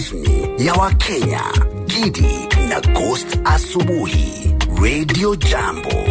rasmi ya Wakenya, Gidi na Ghost Asubuhi, Radio Jambo.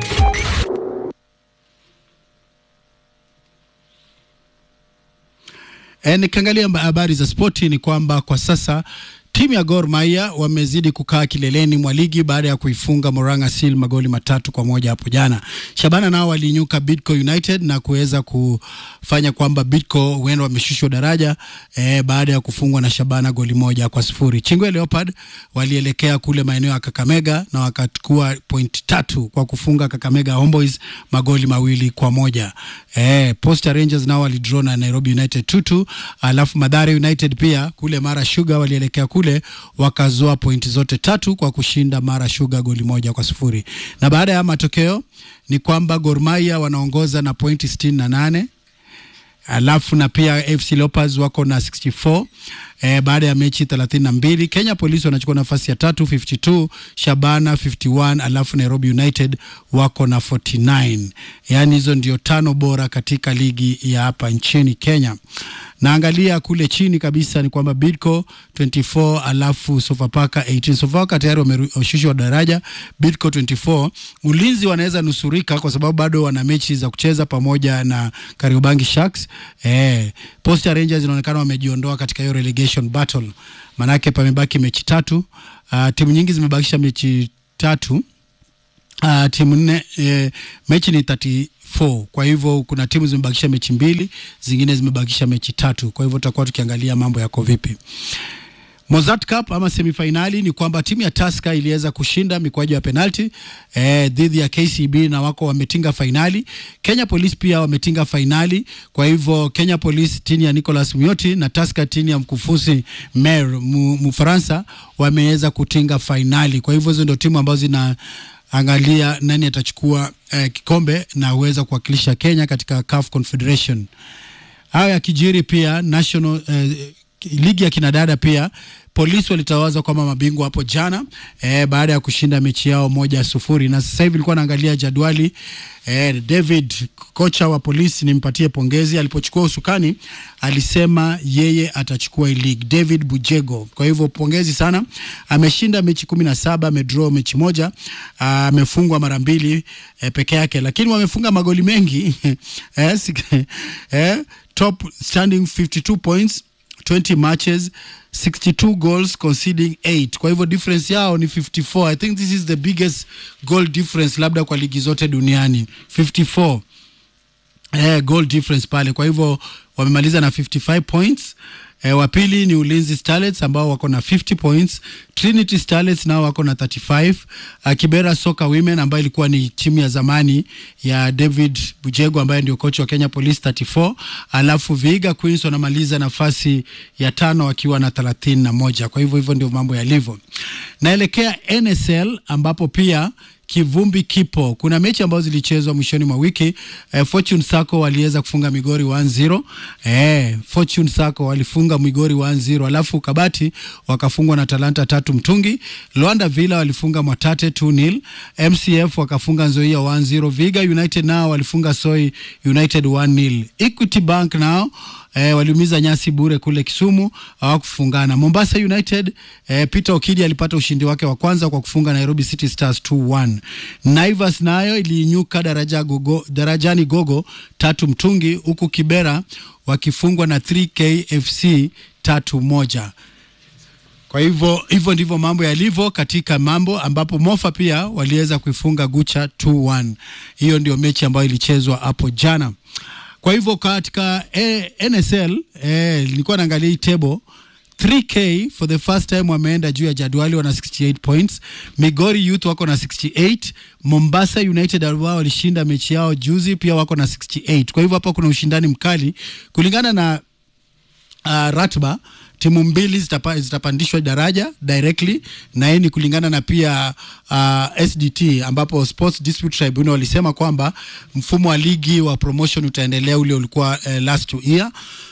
E, nikiangalia habari za spoti ni kwamba kwa sasa timu ya Gor Mahia wamezidi kukaa kileleni mwa ligi baada ya kuifunga Moranga Seal magoli matatu kwa moja hapo jana. Shabana nao waliinyuka Bidco United na kuweza kufanya kwamba Bidco huenda wameshushwa daraja eh, baada ya kufungwa na Shabana goli moja kwa sifuri. Chingwe Leopard walielekea kule maeneo ya Kakamega na wakachukua point tatu kwa kufunga Kakamega Homeboys magoli mawili kwa moja. Eh, Posta Rangers nao walidraw na Nairobi United 2-2, alafu Mathare United pia kule Mara Sugar walielekea kule wakazoa pointi zote tatu kwa kushinda Mara Sugar goli moja kwa sifuri. Na baada ya matokeo ni kwamba Gor Mahia wanaongoza na pointi sitini na nane alafu na pia FC Leopards wako na 64 eh, baada ya mechi 32. Kenya Police wanachukua nafasi ya tatu 52, Shabana 51, alafu Nairobi United wako na 49. Yaani hizo ndio tano bora katika ligi ya hapa nchini Kenya. Naangalia kule chini kabisa ni kwamba Bidco 24 alafu Sofapaka 18. Sofapaka tayari wameshushwa daraja, Bidco 24. Ulinzi wanaweza nusurika kwa sababu bado wana mechi za kucheza pamoja na Kariobangi Sharks. Eh, Posta Rangers inaonekana wamejiondoa katika hiyo relegation battle. Manake pamebaki mechi tatu. Uh, timu nyingi zimebakisha mechi tatu. Uh, timu nne eh, mechi ni 34 kwa hivyo kuna timu zimebakisha mechi mbili, zingine zimebakisha mechi tatu. Kwa hivyo tutakuwa tukiangalia mambo yako vipi. Mozart Cup ama semifinali ni kwamba timu ya Tusker iliweza kushinda mikwaju ya penalti eh, dhidi ya KCB na wako wametinga fainali. Kenya Police pia wametinga fainali. Kwa hivyo Kenya Police timu ya Nicolas Muyoti na Tusker timu ya mkufuzi Mer Mfaransa wameweza kutinga fainali. Kwa hivyo hizo ndio timu ambazo zina angalia nani atachukua eh, kikombe na uweza kuwakilisha Kenya katika CAF Confederation. Hayo yakijiri pia national eh, ligi ya kinadada pia polisi walitawazwa kama mabingwa hapo jana eh, baada ya kushinda mechi yao moja sufuri, na sasa hivi nilikuwa naangalia jadwali eh, David kocha wa polisi nimpatie pongezi, alipochukua usukani alisema yeye atachukua league, David Bujego. Kwa hivyo pongezi sana, ameshinda mechi kumi na saba, amedraw mechi moja, amefungwa mara mbili eh, peke yake, lakini wamefunga magoli mengi eh, eh, top standing 52 points 20 matches 62 goals conceding 8 kwa hivyo difference yao ni 54 i think this is the biggest goal difference labda kwa ligi zote duniani 54 eh, goal difference pale kwa hivyo wamemaliza na 55 points E, wa pili ni Ulinzi Starlets ambao wako na 50 points. Trinity Starlets nao wako na 35. Uh, Kibera Soccer Women ambayo ilikuwa ni timu ya zamani ya David Bujego ambaye ndio kocha wa Kenya Police 34. Alafu Vihiga Queens wanamaliza nafasi ya tano wakiwa na 31. Kwa hivyo hivyo ndio mambo yalivyo. Naelekea NSL ambapo pia kivumbi kipo. Kuna mechi ambazo zilichezwa mwishoni mwa wiki eh, Fortune Sacco waliweza kufunga Migori 1-0. Eh, Fortune Sacco walifunga Migori 1-0, alafu Kabati wakafungwa na Talanta tatu mtungi. Luanda Villa walifunga Mwatate 2-0. MCF wakafunga Nzoia 1-0. Viga United nao walifunga Soi United 1-0. Equity Bank nao eh, waliumiza nyasi bure kule Kisumu, hawakufungana. Mombasa United eh, Peter Okidi alipata ushindi wake wa kwanza kwa kufunga Nairobi City Stars 2-1. Naivas nayo iliinyuka daraja gogo, darajani gogo tatu mtungi, huku Kibera wakifungwa na 3K FC tatu moja. Kwa hivyo hivyo ndivyo mambo yalivyo katika mambo ambapo Mofa pia waliweza kuifunga Gucha 2-1. Hiyo ndio mechi ambayo ilichezwa hapo jana. Kwa hivyo katika eh, NSL eh, nilikuwa naangalia hii table 3K for the first time wameenda juu ya jadwali, wana 68 points. Migori Youth wako na 68. Mombasa United ambao walishinda mechi yao juzi pia wako na 68. Kwa hivyo hapa kuna ushindani mkali kulingana na uh, ratba timu mbili zitapa, zitapandishwa daraja directly na hii ni kulingana na pia uh, SDT ambapo Sports Dispute Tribunal walisema kwamba mfumo wa ligi wa promotion utaendelea ule ulikuwa uh, last year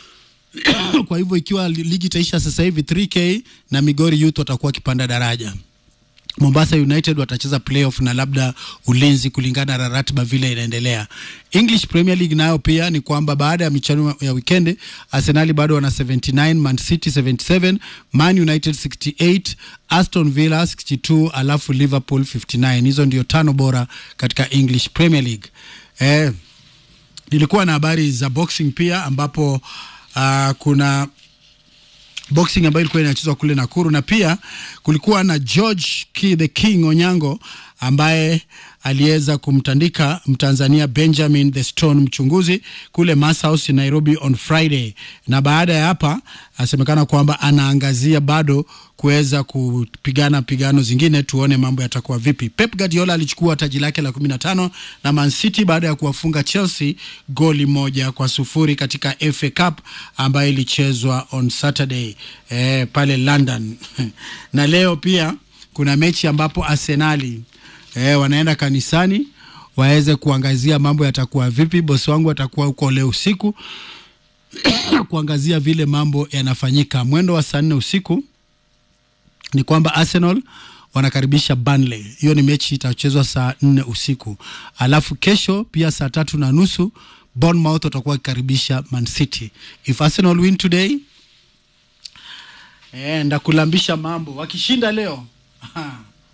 kwa hivyo ikiwa ligi itaisha sasa hivi 3K na Migori Youth watakuwa wakipanda daraja Mombasa United watacheza playoff na labda ulinzi kulingana na ratiba vile inaendelea. English Premier League nayo pia ni kwamba baada ya michano ya wikendi Arsenal bado wana 79, Man City 77, Man United 68, Aston Villa 62, alafu Liverpool 59. Hizo ndio tano bora katika English Premier League. Eh, nilikuwa na habari za boxing pia ambapo uh, kuna boxing ambayo ilikuwa inachezwa kule Nakuru na pia kulikuwa na George Ki, the King Onyango ambaye aliweza kumtandika Mtanzania Benjamin the Stone mchunguzi kule Mass House Nairobi on Friday, na baada ya hapa asemekana kwamba anaangazia bado kuweza kupigana pigano zingine, tuone mambo yatakuwa vipi. Pep Guardiola alichukua taji lake la 15 na Man City baada ya kuwafunga Chelsea goli moja kwa sufuri katika FA Cup ambayo ilichezwa on Saturday eh, pale London na leo pia kuna mechi ambapo Arsenali eh, wanaenda kanisani waweze kuangazia mambo yatakuwa vipi. Bosi wangu atakuwa huko leo usiku kuangazia vile mambo yanafanyika. Mwendo wa saa nne usiku ni kwamba Arsenal wanakaribisha Burnley. Hiyo ni mechi itachezwa saa nne usiku, alafu kesho pia saa tatu na nusu Bournemouth watakuwa wakikaribisha Man City. If Arsenal win today eh, ndakulambisha mambo. Wakishinda leo